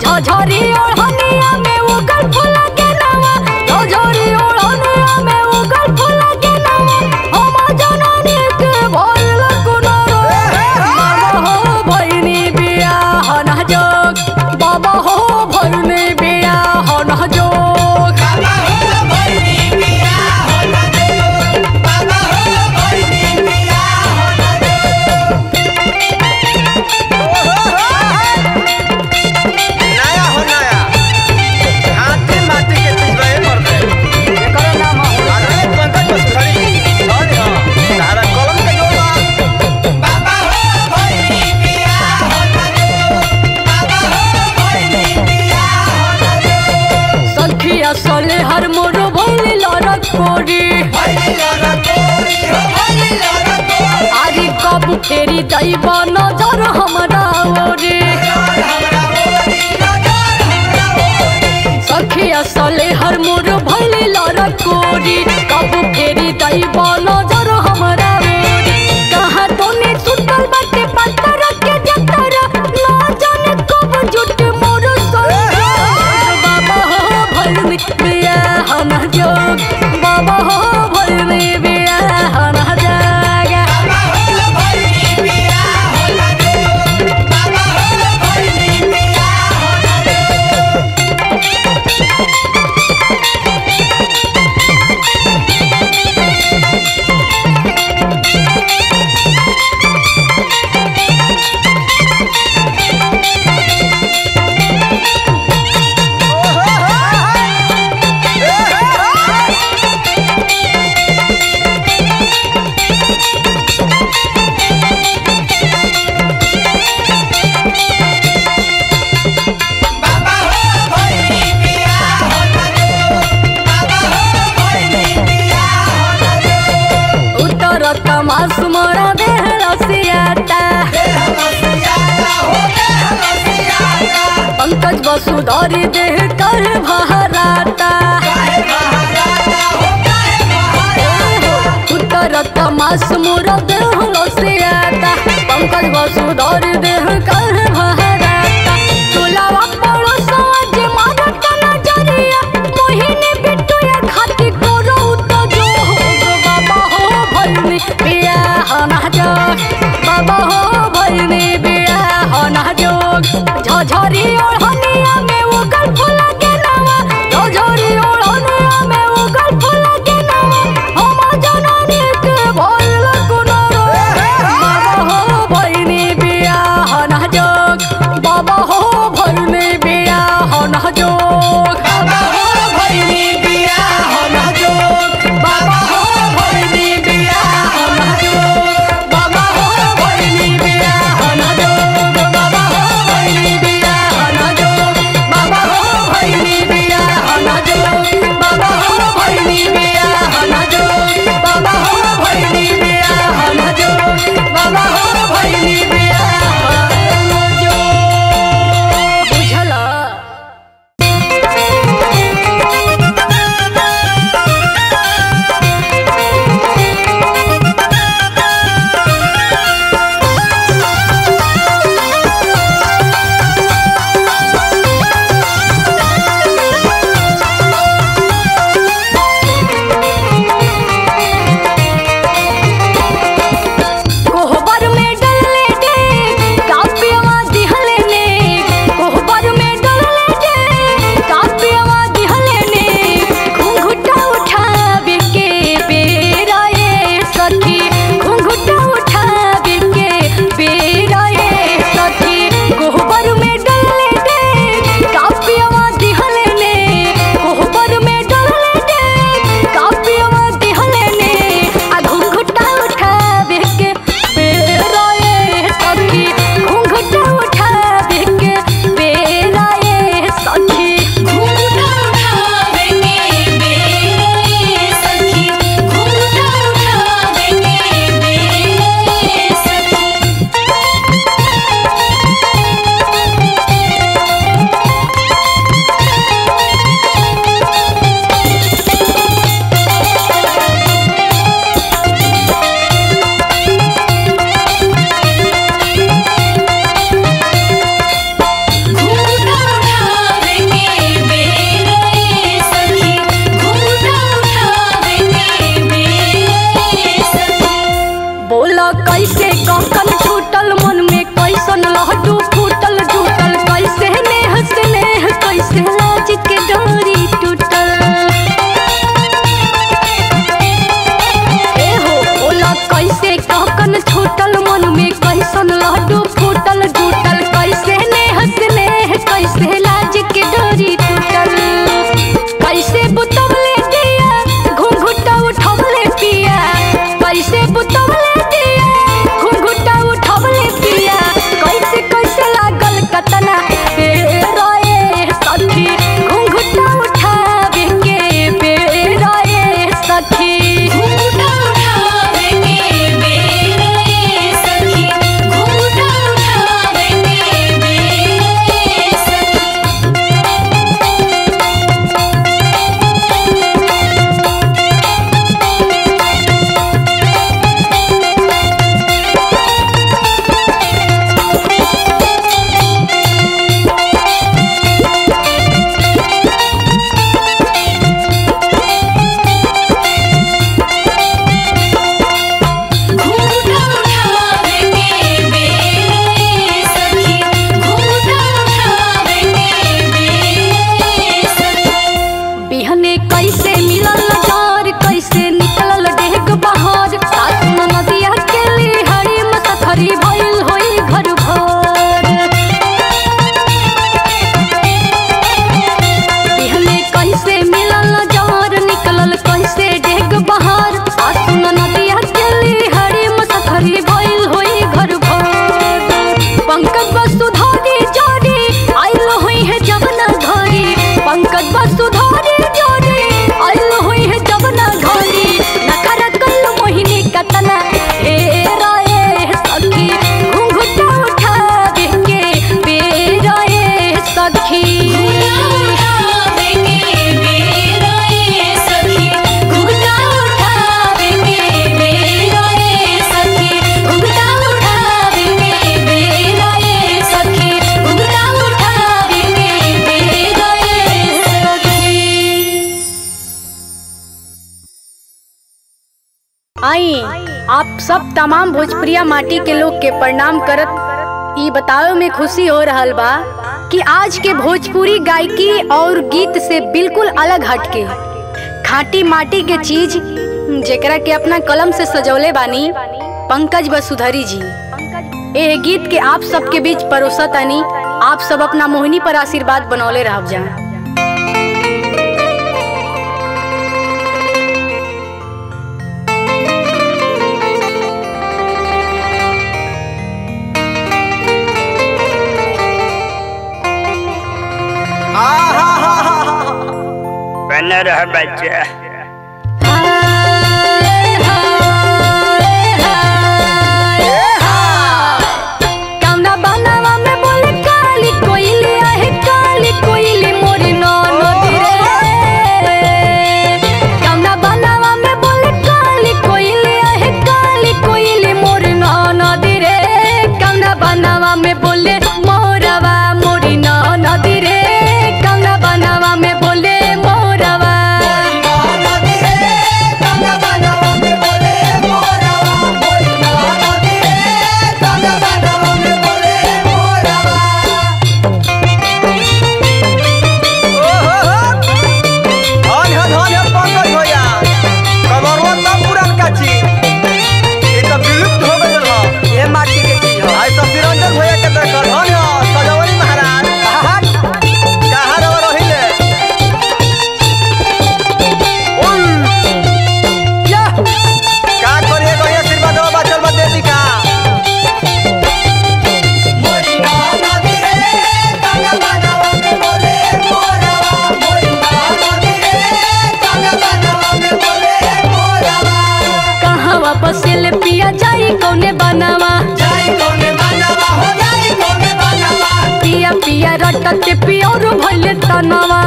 झझरी ओढ़निया में उगल फूल के नावा झझरी ओढ़निया में उगल फूल के नावा हम जननी के भइल कुनारो बाबा हो भइनी बियाह ना जोग बाबा हो भइनी बियाह ना जोग नया हो नया हाथी माटी के चीज रहे मरते एकरो नाम हो अरे पंकज बसुधरी अरे हां तारा कलम के जोड़ा सखिया सले हर मोर भइल लड़क कोरी आरी कब फेरी दैब नजर हमरा ओरे सखिया सले हर मोर भइल लड़क कोरी कब फेरी दैब नजर हमरा ओरे कहाँ तोने सुतल बाटे पत्थर के जतर ना जाने कब जुट मोर संग बाबा हो भइल बियाह ना जोग बाबा हो भइल बियाह ना जाग उतर तमास मोरा देह रसियाता पंकज वसुधरी देह कर भहराता उतर तमास मोरा देह रसियाता पंकज वसुधरी देह कर भहराता तुलावा पड़ो साज मारत नजरिया मोहिनी बिटुया खाती करो तो जो हो बाबा हो भइनी बियाह ना जोग बाबा हो भइनी बियाह ना जोग झझरी ओढ़निया में उगल फूल के नावा झझरी ओढ़निया में उगल फूल के नावा हम जननी के भइल कुनारो बाबा हो भइनी बियाह ना आई आप सब तमाम भोजपुरिया माटी के लोग के प्रणाम करत ई बतावे में खुशी हो रहल बा कि आज के भोजपुरी गायकी और गीत से बिल्कुल अलग हटके खाटी माटी के चीज जेकरा के अपना कलम से सजौले बानी पंकज वसुधरी जी ए गीत के आप सबके बीच परोसतानी आप सब अपना मोहिनी पर आशीर्वाद बनौले रह जा बन रह बच्चा कौना बनावा में बोले काली कोयली आहे काली कोयली मोरी ननदी रे कौना बनावा में बोले काली कोयली आहे काली कोयली मोरी ननदी रे कौना बनावा में बोले मोरवा मोरी ननदी रे कौना बनावा में बोले मोरवा कहवा बसेल पिया जाई कौने बनावा पिया पिया रटत पियोर भइले तनवा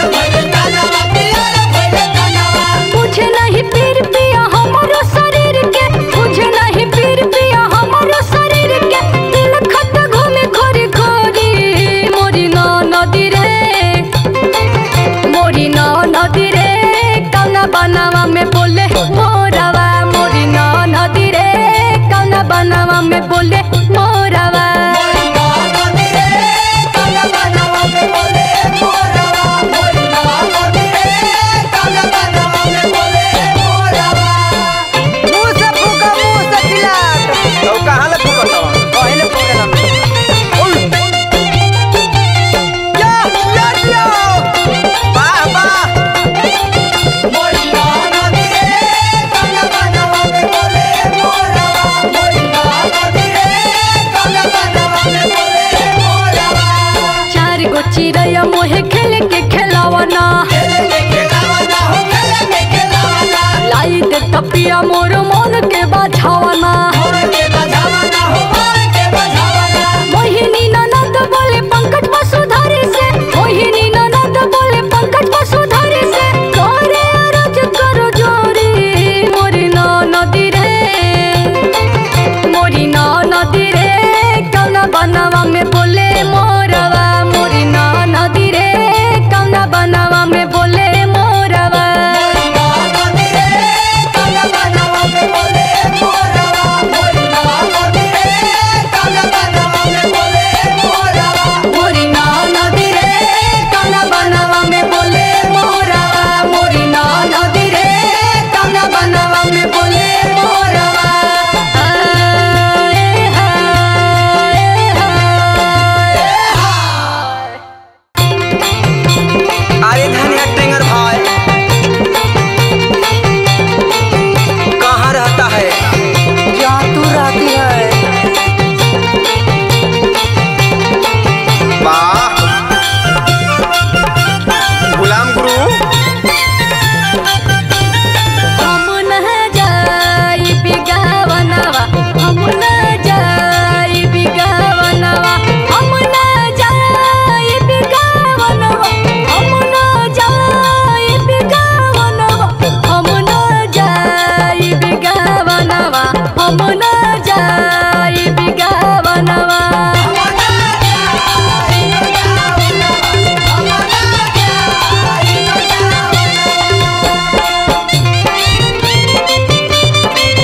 मुझे नहीं पीर पिया हमारो शरीर के मुझे नहीं पीर पिया हमारो शरीर के दिल खत घूमे घोरी घोरी मोरी न नदी रे मोरी न नदी रे कौना बनावा में बोले मोरवा मोरी न नदी रे कौना बनावा में बोले मोरवा कहाँ ले फूकत हवा? पहिले फूके ना। उल। या, या, या। वाह, वाह। चार गो चिड़ैया मोहे खेल के खेलावना लाई दे तपिया मोर मन के बाझावना मोहिनी ननद बोले पंकज वसुधारी से मोहिनी ननद बोले पंकज वसुधारी से करे अरज करो जोरी मोरी न नदी रे मोरी न नदी रे कौना बनवा में बोले मोरवा मोरी न नदी रे कौना बनवा में बोले मोरवा मोरी न नदी रे कौना बनवा में बोले मोरवा मोरी न नदी रे कौना बनवा में बोले मोरवा आए हाय हाय अरे धनिया टेंगर भाई कहाँ रहता है जहाँ तू रहती है वाह गुलाम गुरु हम न जाई बिगावनवा हम न जाई बिगावनवा हम न जाई बिगावनवा हम न जाई बिगावनवा हम न जाई बिगावनवा हम न जाई बिगावनवा वाह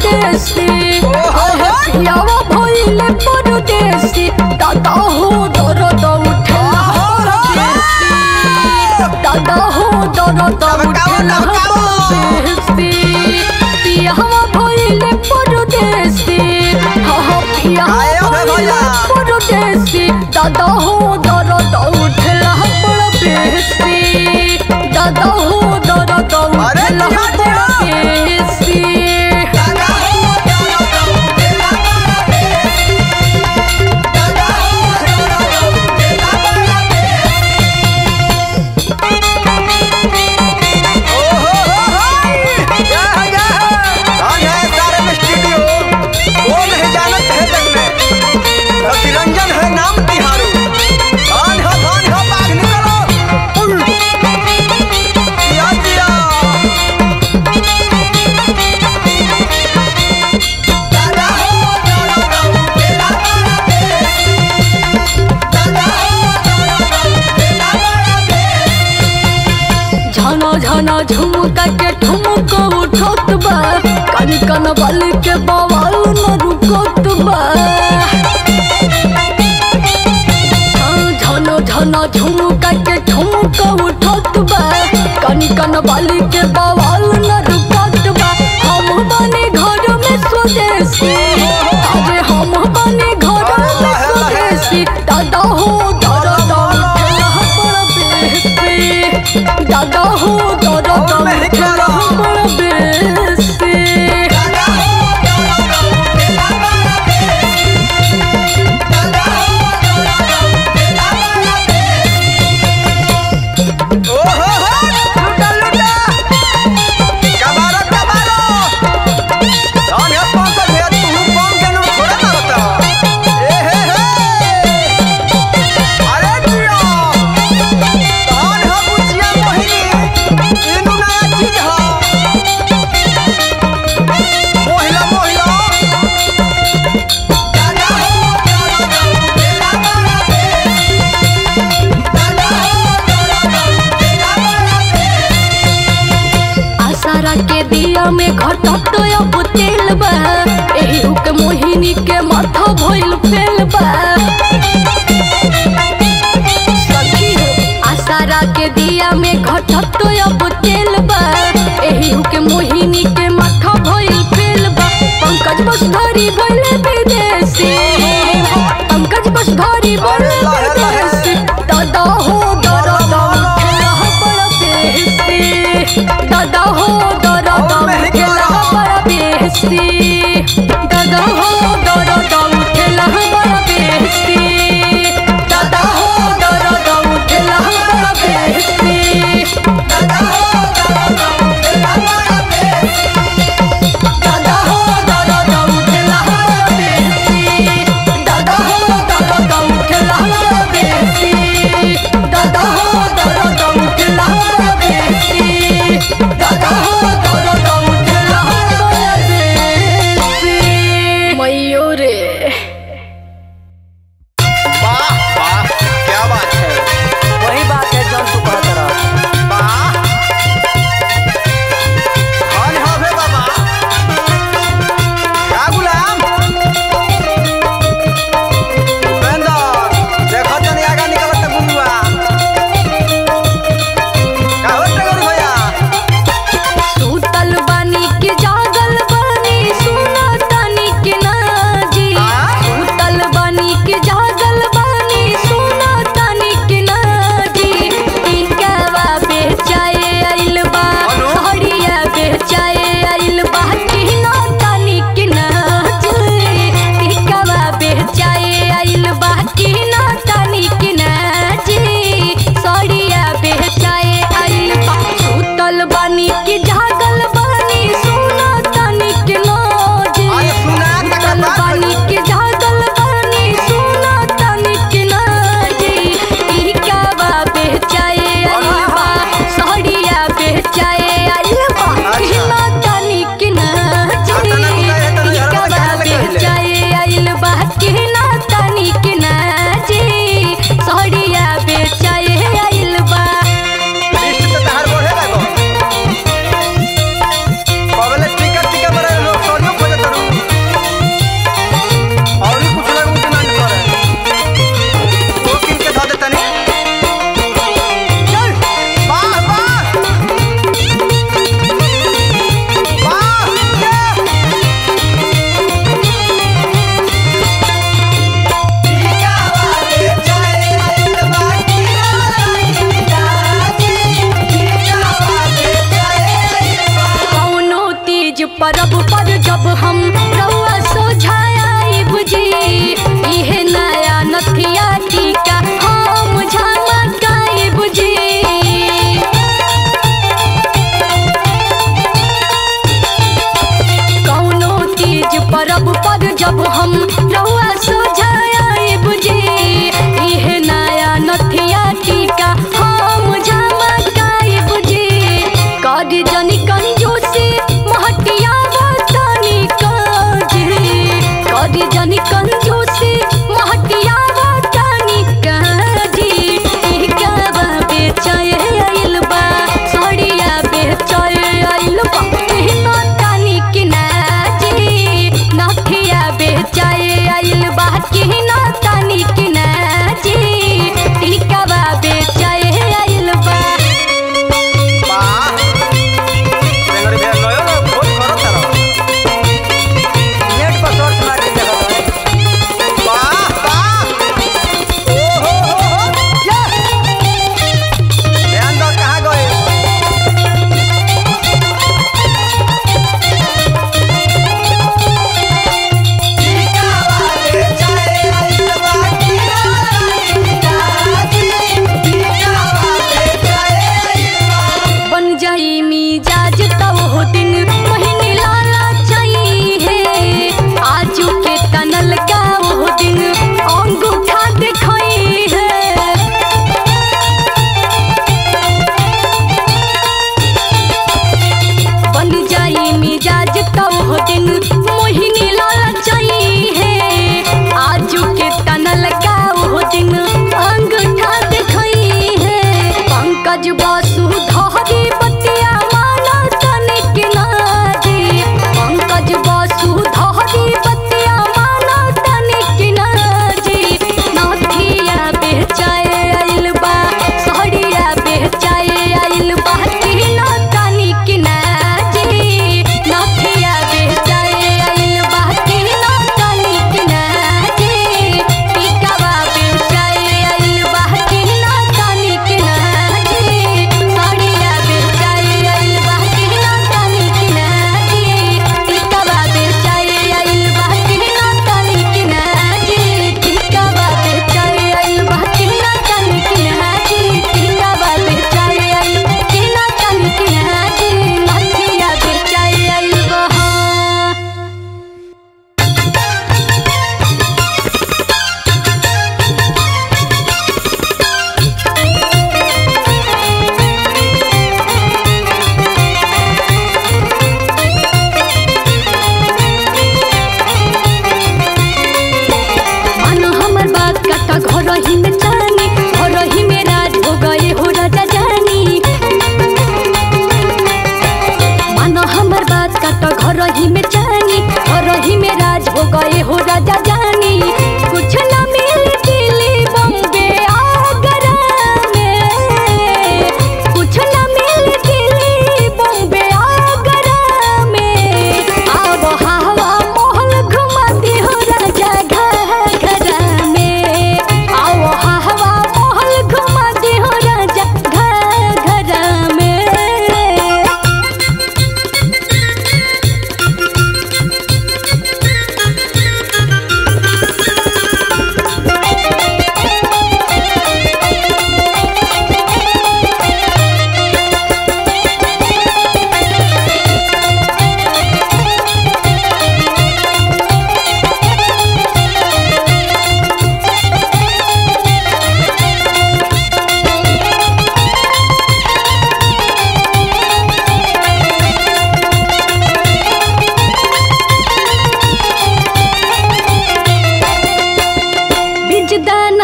परदेसी आहे पियावा भइले परदेसी दादा हो दर्द उठेला परदेसी दादा हो दर्द उठेला परदेसी पियावा भइले परदेसी हा हा पियावा भइले परदेसी दादा हो दर्द उठेला परदेसी दादा हो दर्द उठेला परदेसी रंजन है नाम तिहारू धान हो धान हो बाघ निकलो उल। जिया, जिया। झना झना झुमका के ठुमक उठत बा कन कन बल के बवाल न रुकत बा हाँ, झना झना झुमका के ठुमक उठत बा कन कन बल के बवाल न रुकत बा हम बने घर में स्वदेशी अरे हम बने घर में स्वदेशी दादा हो दादा उठेला बड़ा बेसी दादा हो दादा और मैं ही कह रहा हूँ। बड़ा बेसी ओ हो हो लुटा लुटा कबारो कबारो धान है पंकज है तू कौन के नु थोड़ा ना बता ए हे हे अरे जिया धान है बुचिया मोहिनी इनु नया चीज है मोहिला मोहिला आसारा के दिया में घटत अब तेल बा एही के मोहिनी के माथा भइल फेल बा सखी हो आसारा के दिया में घटत अब तेल बा एही के मोहिनी के माथा भइल फेल बा पंकज बस धरी भइले विदेशी पंकज बस धरी भइले विदेशी दादा हो दादा उठेला बड़ा बेसी दादा हो दादा उठेला बड़ा बेसी दादा हो दादा उठेला बड़ा बेसी दादा हो दादा उठेला बड़ा बेसी दादा हो दादा उठेला बड़ा बेसी दादा हो दादा उठेला बड़ा बेसी दादा हो दादा उठेला बड़ा बेसी दादा हो दादा उठेला बड़ा बेसी दादा हो दादा उठेला बड़ा बेसी मैयो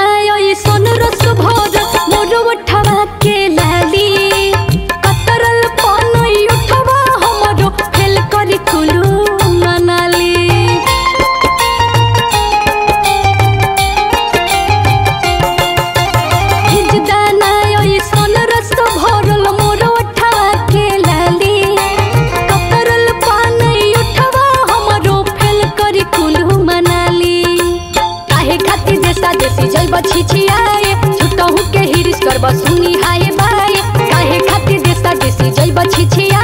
दाना ओई सोन रस भर मोर उठवा के लाली कतरल पानई उठवा हमरो फेल करी कुलू मनाली हिज दाना ओई सोन रस भरल मोर उठवा के लाली कतरल पानई उठवा हमरो फेल करी कुलू मनाली काहे खातिर देशा देशी जइब छिछियाए छुटहु के हिरिस करब सुनी हाय बाय काहे खातिर देशा देशी जइब छिछियाए